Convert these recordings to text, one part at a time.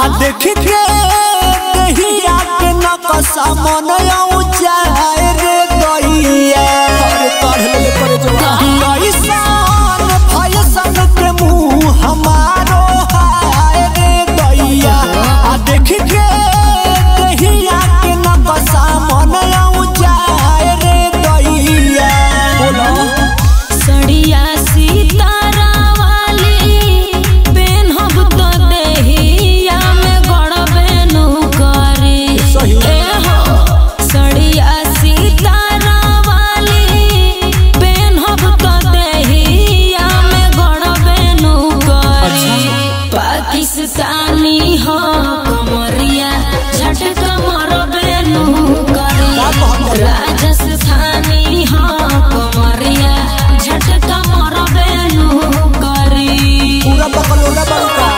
आ देख के दहिया के नकसा मन जाए रे दैया अरे काढ़ ले करे जो कैसन फैसन के मुंह हमारो हाय रे दैया आ देख के दहिया के नकसा मन जाए रे दैया बोलो सड़िया सितारा वाली पेन्हब तो देहिया में गड़बेनु करी सही। ए हो सड़िया सितारा वाली पेन्हब तो देहिया में गड़बेनु करी पाकिस्तानी हो कमरिया झटका मरबेनु करी का कहत बा? राजस्थानी हो कमरिया झटका मरबेनु करी पूरा बकलोला बड़का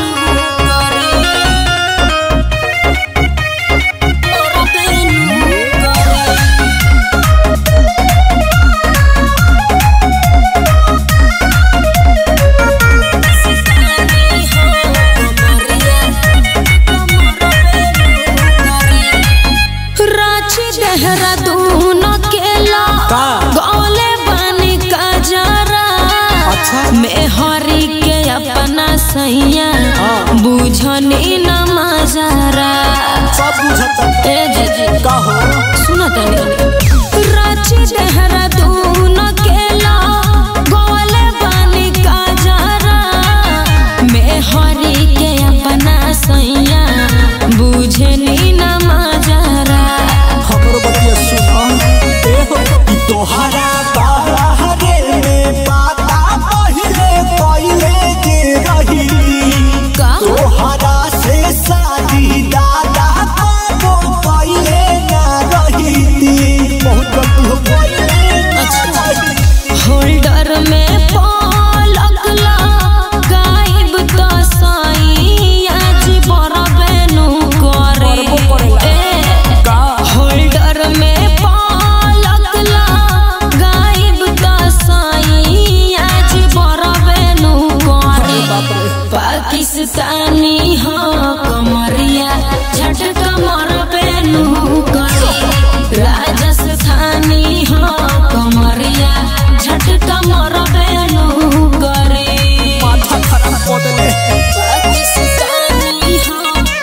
रांची देहरादून केला का? गौले बानी का जरा अच्छा। मेहरी के अपना सैया हाँ। बुझनी न मजरा सब बुझता ए जीजी का हो सुना तनी रांची देहरादून केला गौले बानी का जरा मेहरी के अपना सैया बुझनी न मजरा हमरो बतिया सुना ए हो ई तोहरा बाहरे में पाता पहिले कइले जे रही का तोहरा से शादी दादा को पहिले ना रही थी बहुत गलती हो गई अच्छा। होल्डर में पलक गायब तो सैया जी बरबेनु करे बरबो करेला। ए, का होल्डर में पलक गायब तो सैया जी बरबेनु करे पाकिस्तानी हो कमरिया झटका मरबेनु करे राजस्थानी हो कमरिया झटका मरबेनु करे माथा खराब कर देले पाकिस्तानी हो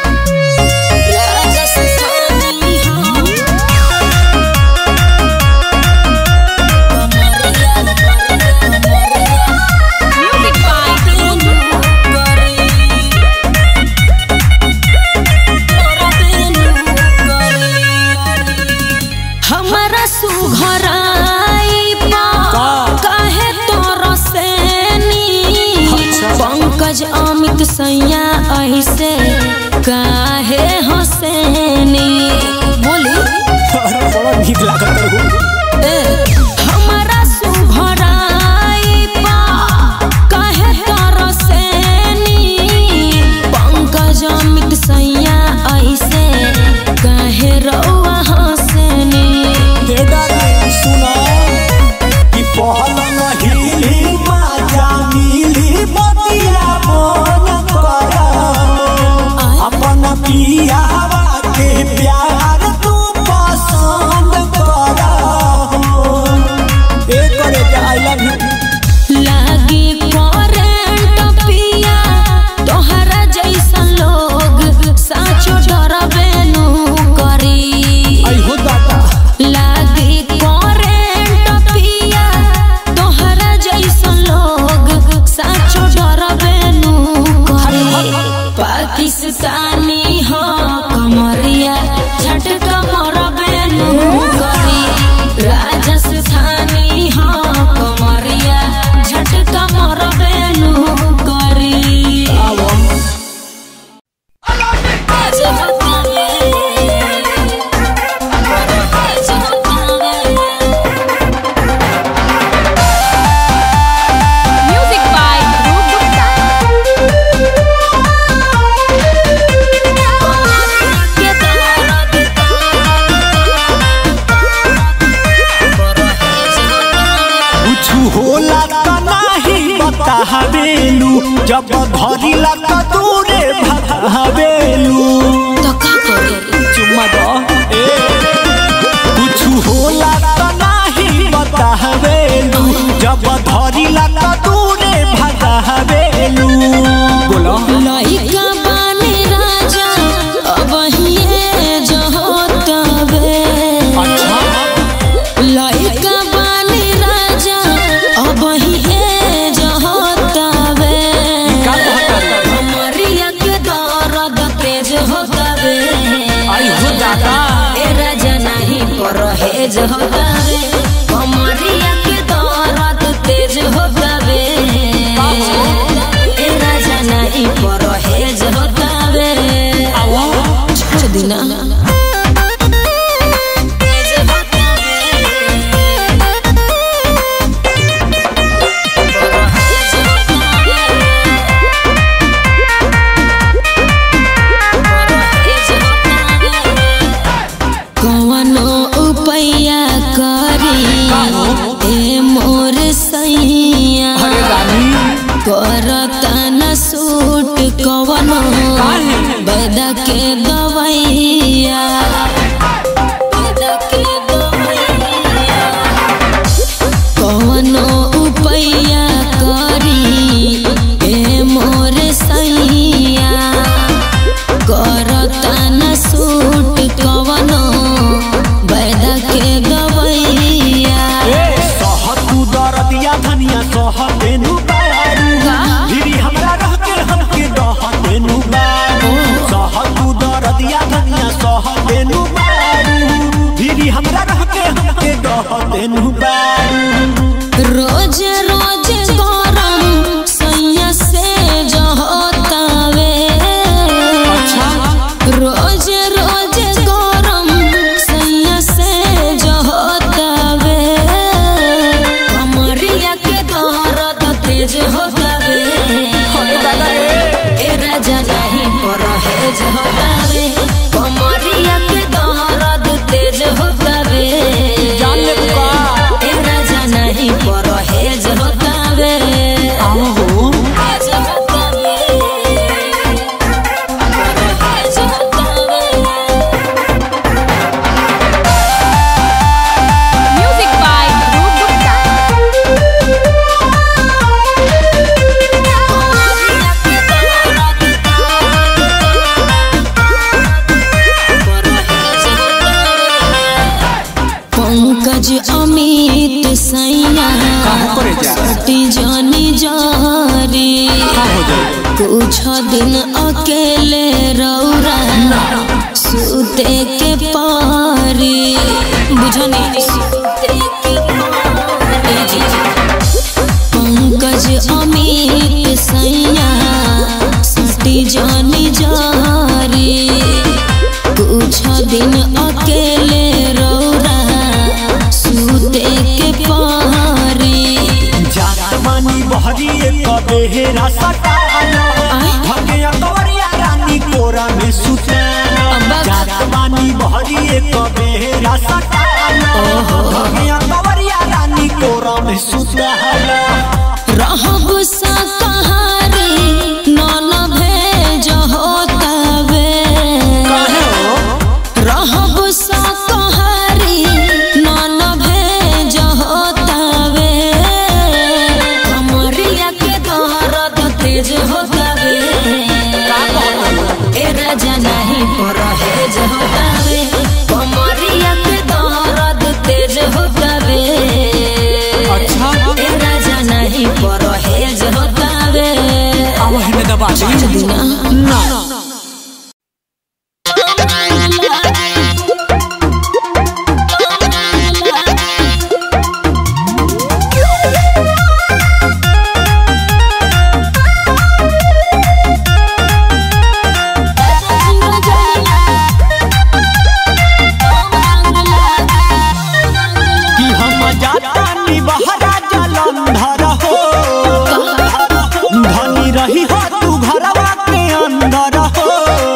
राजस्थानी हो कमरिया कमरिया म्यूजिक पाइपेनु करे हमारा सुघराई पा का? काहे तोर सेनी अच्छा। पंकज अमित सैया ऐसे काहे हसेनी बोली अरे बड़ा नीक लागत हो ए, हमारा सुघराई पा काहे तोर सेनी पंकज अमित सैया ऐसे काहे रउआ हसेनी हे डार्लिंग सुना कि पहल महिली माजा मिली बतिया मन कर अपन पियावा के प्यार तू पसंद कर ए करे के आई लव यू लागी करेंट पिया तोहरा जैसन लोग साचो डरबेनु करी आई हो दादा लागी करेंट पिया तोहरा जैसन लोग साचो डरबेनु करी पाकिस्तानी हो कमरिया झटका मरबेनु करी राजस्थानी हो कमरिया झटका मरबेनु करी आवो Music by Dhruv कुछु होला त नाही बतावेलू जब धरिला त दूरे भगावेलू ए राजा नहीं परहेज होतावे कमरिया के दर्द तेज होतावे ए राजा नहीं परहेज होतावे छोड़ दिना तेज होतावे परहेज होतावे परहेज होतावे कवनो उपाया करी ए मोर सैया करता न सूट कवनो बदा के दवैया बदा के दवैया कवनो उपाया करी ए मोर सैया करता न सूट कवनो बैद के गवैया सहतू दरदिया धनिया सहतेनु बारू धीरी हमरा रह के हमके रहतेनु बारू सहतू दरदिया धनिया सहतेनु बारू धीरी हमरा रह के हमके रहतेनु बारू रोज रोज गरम सैया से जहतावे रोज रोज गरम सैया से जहतावे कमरिया के दर्द तेज होतावे ए राजा नहीं परहेज होतावे कमरिया के दर्द तेज होतावे जान ले बुका। ए राजा नहीं परहेज होतावे आओ तेज होतावे परहेज होतावे Music by Dhruv Gupta. Pankaj Amit सैया सटी जानी जारी कुछ दिन अकेले रौरा सुते के पारी बुझनी सुते के पारी पंकज अमित सैया सटी जानी जारी कुछ दिन अकेले रौरा सुते के पहारी जात मानी बहरी एक बेहरा सटाना भगे अंगवरिया रानी कोरा में सुताना अब्बा। जात मानी बहरी एक बेहरा सटाना भगे अंगवरिया रानी कोरा में सुताना रहब शाकाहारी नन भेज होतावे रहब शाकाहारी नन भेज होतावे कमरिया के दर्द तेज होतावे ए राजा नहीं परहेज होतावे कमरिया के दर्द तेज होतावे अच्छा ए राजा नहीं परहेज होतावे अब हमें दबा दिना ना कि हम जाता नी बहरा जलंधर हो धनी रही हो तू घरवा के अंदर हो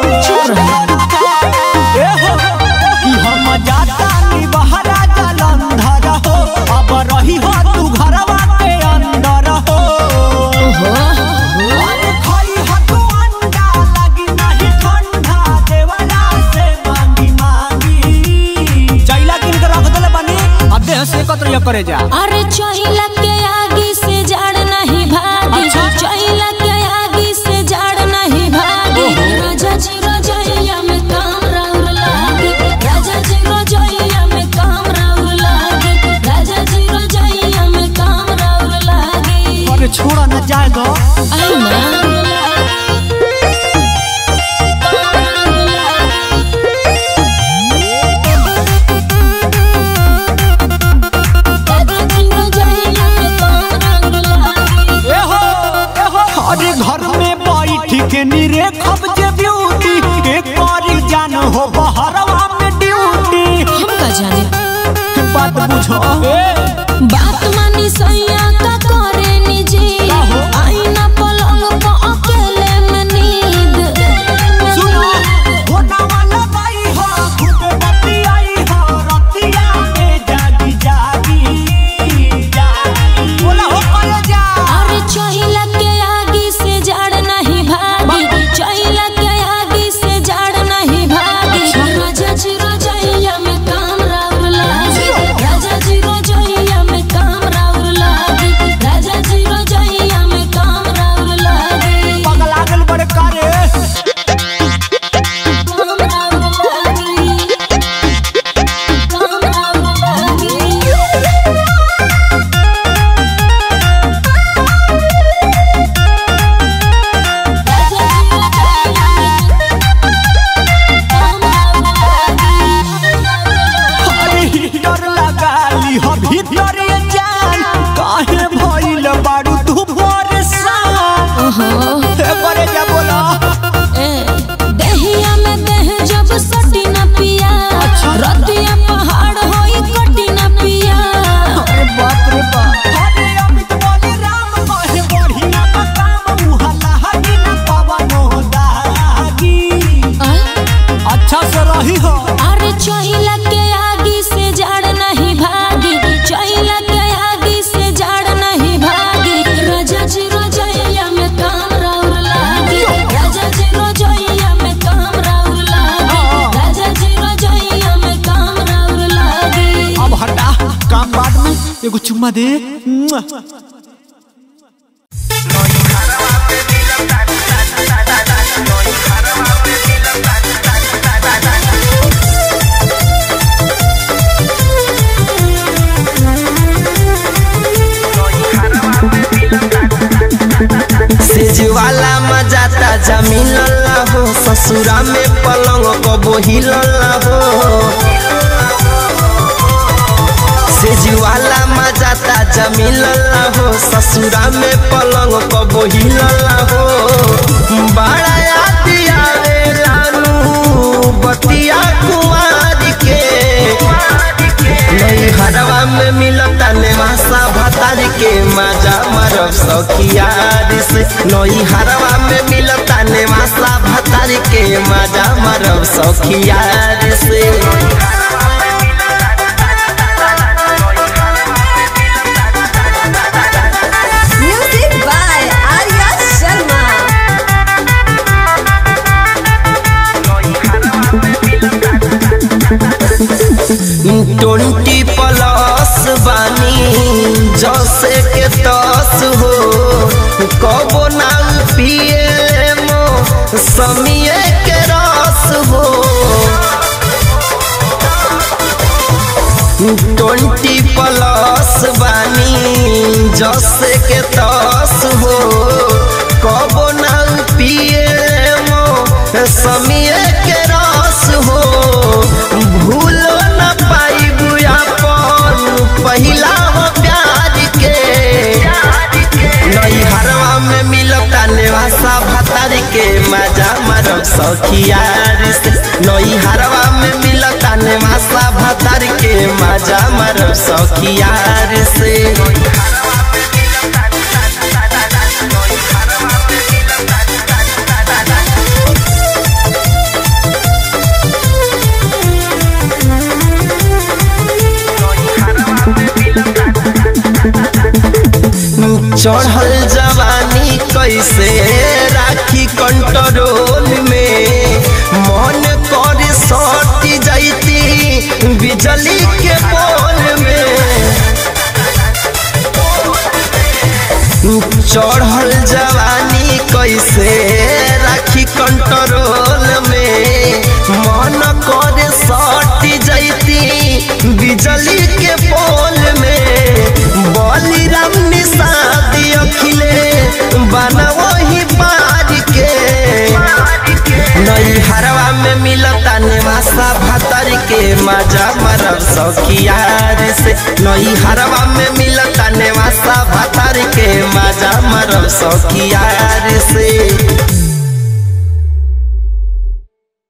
ए हो कि हम जाता नी बहरा जलंधर हो अब रही हो तू घरवा के अंदर हो अरे खाई हो तू अंडा लगी नहीं ठंडा देवरा से मांगी मांगी चैला किन के रख देले बनी अब देह से कतर करे जा अरे चहिला के आगे से जड़ नहीं भागी अच्छा। चहिला के आगे से जड़ नहीं भागी राजा जी रजैया में काम राउर लागे राजा जी रजैया में काम राउर लागे राजा जी रजैया में काम राउर लागे अरे छोड़ा ना जाएगा आई ना बुझो बात मानी सैया का करे निजी काहो? आईना पलंग पर अकेले में नींद सुनो होना वाला बाई हो खूबे बत्ती आई हो रतिया में जागी जागी जागी बोला हो करे जा अरे चहिला के आगी से जड़ नहीं भागी चहिला के आगी से जड़ नहीं भागी राजा जी रोजैया में काम राउर लागी राजा जी रोजैया में काम राउर लागी राजा जी रोजैया में काम राउर लागी पगला गल बड़े कारे काम राउर लागी काम राउर लागी अरे डर लगा ली हो भीतर ये जान काहे भइल बारू तू परेशान हे बड़े जा बोला दहिया में दह जब सटी न पिया रतिया पहाड़ होई कटी न पिया अरे बाप रे बाप अरे अमित बोले राम कहे बढ़िया बा काम मुहल्ला हगी न पवनो दागी अच्छा से रही हो अरे चहिला के आगी से जड़ नहीं भागी चहिला के आगी से जड़ नहीं भागी राजा जी रोजैया में काम राउर लागी राजा जी रोजैया में काम राउर लागी राजा जी रोजैया में काम राउर लागी अब हटा काम बाद में एगो चुम्मा दे मुआ। सेजवाला मजा ताजा मिलल हो ससुरा में पलंग कबो हिलल हो सेजवाला मजा ताजा मिलल हो ससुरा में पलंग कबो हिलल हो बड़ा याद आवे लानू बतिया कुआर के नई हरवा में मिलता नेवासा भतार के मजा मरब सखियार से नई हरवा में मिलता नेवासा भतार के मजा मरब सखियार से Music by Arya Sharma. Twenty plus बानी जसे के दस हो कबो ना पिए मो समिए के रस हो ट्वेंटी प्लस बानी जसे के दस हो कबो ना पिए मो समिए के रस हो भूलो न पाई अपन पहिला हो प्यार के नई हरवा में मिलता नेवासा भतार के मजा मरब सखियार से नई हरवा में मिलता नेवासा भतार के मजा मरब सखियार से चढ़ल जवानी कैसे राखी कंट्रोल में मन कर सट जैती बिजली के पोल में चढ़ल जवानी कैसे राखी कंट्रोल में मन कर सट जैती बिजली के पोल में बलिराम निषाद अखिले बना वही पार के नई हरवा में मिलता नेवासा भतर के मजा मरब सखियार से नई हरवा में मिलता नेवासा भतर के मजा मरब सखियार से